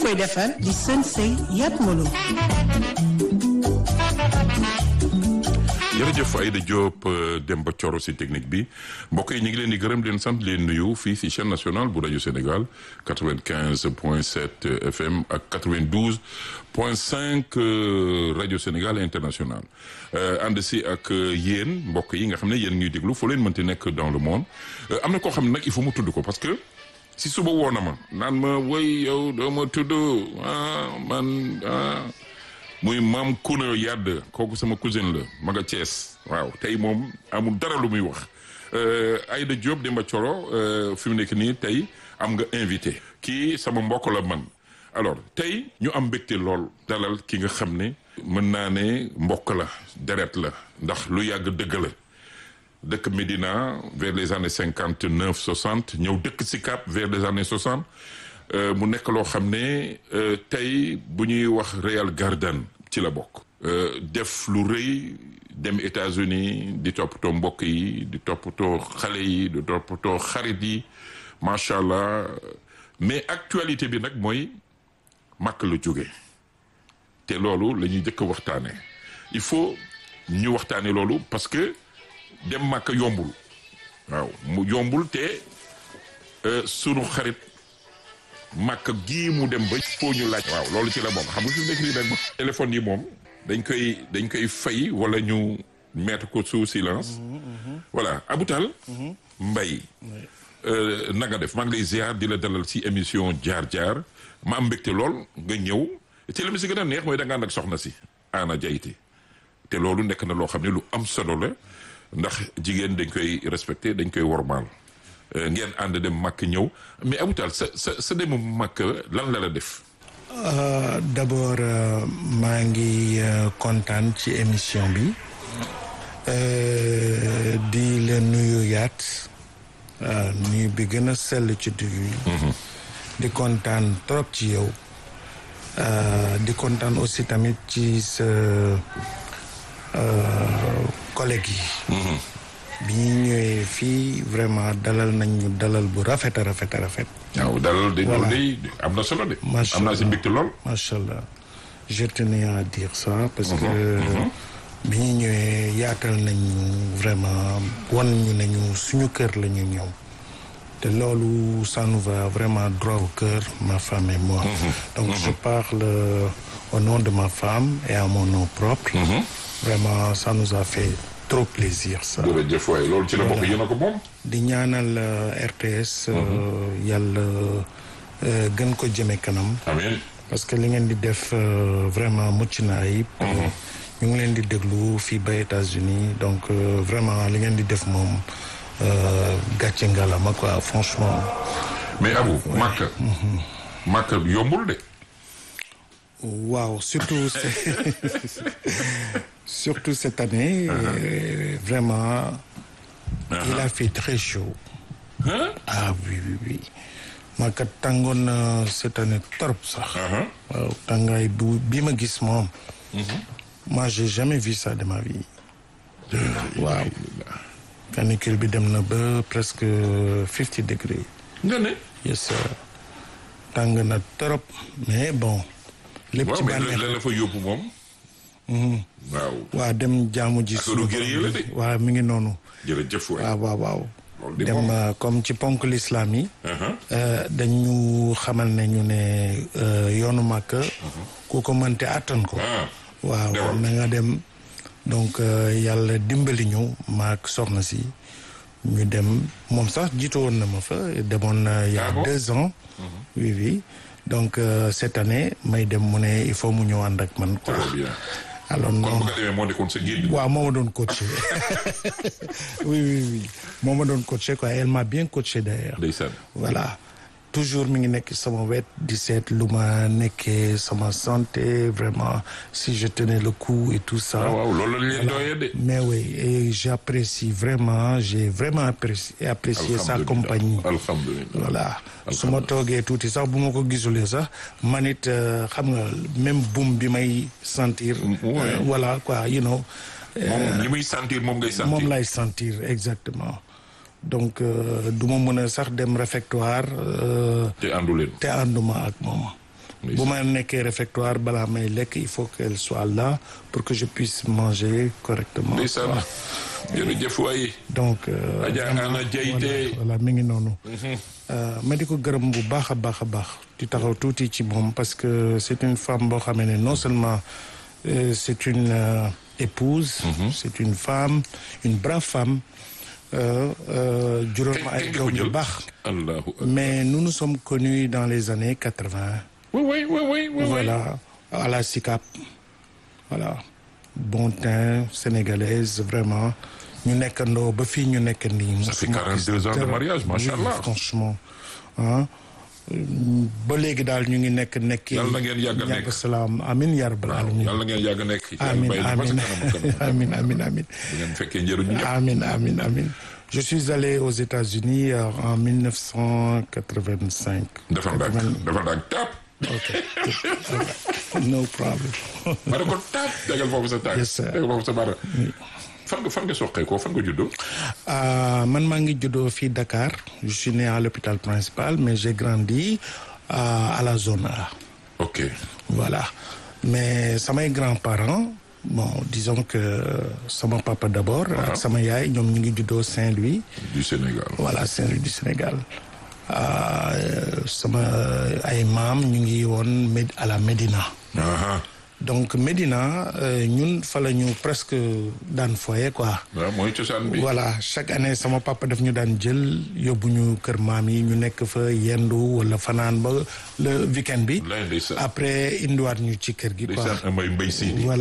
koy defar di sën sëy yat molo jërëjëf Aïda Diop Demba Thioro si technique bi mbokk yi ñu ngi leen di gërëm leen sant leen nuyu fii si chaîne nationale bu rajo Sénégal 95 point 7 FM ak 92 point 5 rajo Sénégal international ànd si ak yéen mbokk yi nga xam ne yéen ñuy déglu foo leen mënti nekk dans le monde am na koo xam ne nag il faut mu tudd ko parce que si suba woo na ma naan ma woy yow doo ma tudd ah man ah muy maam Kuna Yadd kooku sama cousine la ma nga Thiès waaw tey moom amul dara lu muy wax Aïda Diop Demba Thioro fi mu nekk nii tey am nga invité kii sama mbokk la man alors tey ñu am mbégte lool dalal ki nga xam ne mën naa ne mbokk la deret la ndax lu yàgg dëgg la dëkk Médina vers les années cinquante neuf soixante ñëw dëkk Sicap vers les années soixante mu nekk loo xam ne tey bu ñuy wax Real Garden ci la bokk. def lu rëy dem États-Unis di toppatoo mbokk yi di toppatoo xale yi di toppatoo xarit yi macha allah mais actualité bi nag mooy màkk la jóge te loolu la ñuy njëkk a waxtaanee il faut ñu waxtaanee loolu parce que dem màkk yombul waaw mu yombul te sunu xarit. màkk gii mu dem ba foo ñu laaj waaw loolu ci la bokk xam nga fi mu nekk nii nag téléphone yi moom dañ koy dañ koy fay wala ñu mettre ko sous silence voilà Aboutal Mbaye na nga def maa ngi lay ziar di la dalal si émission jaar jaar ma am mbégte lool nga ñëw te la mi si gën a neex mooy da nga ànd ak soxna si Anna Diaité te loolu nekk na loo xam ne lu am solo la ndax jigéen dañ koy respecté dañ koy wormaal ngeen ànd dem màkk ñëw mais Aboutal sa sa sa demu màkk lan la la def. d'abord maa ngi kontaan ci émission bi di la nuyu yaat nuyu bi gën a sell ci dugub yi. di kontaan trop ci yow. di kontaan aussi tamit ci sa collègues yi. bi ñu ñëwee fii vraiment dalal nañ ñu dalal bu rafet a rafet a rafet. waaw dalal de loolu de am na solo de. macha am naa si mbégte lool. macha allah je tenais à dire ça. parce que bi ñu ñëwee yaatal nañu vraiment wan ñu nañu suñu kër la ñu ñëw. te loolu ça nous va vraiment droit au cœur ma femme et moi. donc je parle au nom de ma femme et à mon nom propre. vraiment ça nous a fait. trop plaisir ça. jërëjëf waay loolu ci la bokk yéen a ko moom. di ñaanal RTS. yàlla gën ko jëme kanam. amiin. parce que li ngeen di def vraiment mucc na ayib. ñu ngi leen di déglu fii ba États-Unis donc vraiment li ngeen di def moom gàcce ngalama quoi franchement. mais Abou Makka. Makka yombul de. waaw surtout surtout cette année. euh, vraiment. il a fait très chaud. ah oui oui oui. ma kat tàngoon na cette année trop sax. waaw tàngaay bu bi ma gis moom. moi j'ai jamais vu ça de ma vie. waaw. canicule bi dem na ba presque fifty degrés. nga ne. yes sir. tàng na trop mais bon. lépp ci waaw mais bànneex lan la fa yóbbu moom. waaw. waa dem jaamu ji. Affaire u guerrier la de. waaw mi ngi noonu. jërëjëf waay. waaw waaw waaw. loolu de dem moom. euh, comme ci ponk l'islam yi. Uh-huh. euh, dañu xamal ne ñu ne euh, yoonu màkk. ku ko mënte attan ko. ah. waaw demal. na nga dem donc euh, yàlla dimbali ñu maak soxna si ñu dem moom sax jiitu woon na ma fa demoon na il y a Ah bon? deux ans. oui oui donc euh, cette année may dem mu ne il faut mu ñëw ànd ak man quoi. très bien. alors kon non bu nga demee moo nekkoon sa guide. waaw moo ma doon coaché oui oui oui moo ma doon coaché quoi elle m'a bien coaché d'ailleurs ndeysaan. voilà toujours mi ngi nekk sama wet di seet lu ma nekkee sama santé vraiment si je tenais le coup et tout ça ah waaw loolu la leen doyee de. mais oui et j'apprécie vraiment j'ai vraiment apprécié apprécié sa Alhamdulillah. compagnie alhamdulilah. voilà su ma toogee tuuti sax bu ma ko gisulee sax man it euh, xam nga même boum bi may sentir ouais. euh, voilà quoi you know moom li muy sentir moom ngay sentir. moom lay sentir exactement donc euh, du ma mën a sax dem réfectoire euh, te àndu leen. te ànduma ak moom bu ma nekkee réfectoire balaa may lekk il faut qu'elle soit là pour que je puisse manger correctement. ndeysaan jërëjëf waay. donc. Adja Ana Diaité voilà mi ngi noonu. ma di ko gërëm bu baax a baax a baax. di taxaw tuuti ci moom parce que c'est une femme boo xamee ne non seulement euh, c'est une euh, épouse. c'est une femme une brave femme. juróom ay doom yu baax. allahu mais nous nous sommes connus dans les années quatre-vingt. oui oui oui oui oui. voilà à la SICAP voilà bon teint sénégalaise vraiment ñu nekkandoo ba fii ñu nekk nii. ça fait 42 ans de mariage macha allah oui, franchement ah ba léegi daal ñu ngi nekk nekk. yàlla na ngeen yàgg a nekk salaam amin yaa rabbal alamin yàlla na ngeen yàgg a nekk. amin amin amin amin amin. bu ngeen fekkee njëriñu ñëpp. amin amin amin. je suis allé aux États-Unis en 1985. dafa ndànk dafa ndànk tap. ok no problem. ma ne ko tap tegal foofu sa tànk. Yes, sir. tegal foofu sa baara. fan nga fan nga soqee ko fan nga juddoo. man maa ngi juddoo fii Dakar je suis né à l'hôpital principal mais j'ai grandi à, à la zone A. ok voilà mais samay grands-parents bon disons que sama papa d'abord. ak sama yaay ñoom ñu ngi juddoo Saint-Louis. du Sénégal. voilà Saint-Louis du Sénégal sama ay maam ñu ngi woon Med à la Médina. aha donc Médina ñun fa la ñu presque daan foyer quoi. waaw mooy cosaan bi. voilà chaque année sama papa daf ñu daan jël yóbbu ñu kër maam yi ñu nekk fa yendu wala fanaan ba le week-end bi. lay ndeysaan après indiwaat ñu ci kër gi quoi. ndeysaan mbay mbay si. voilà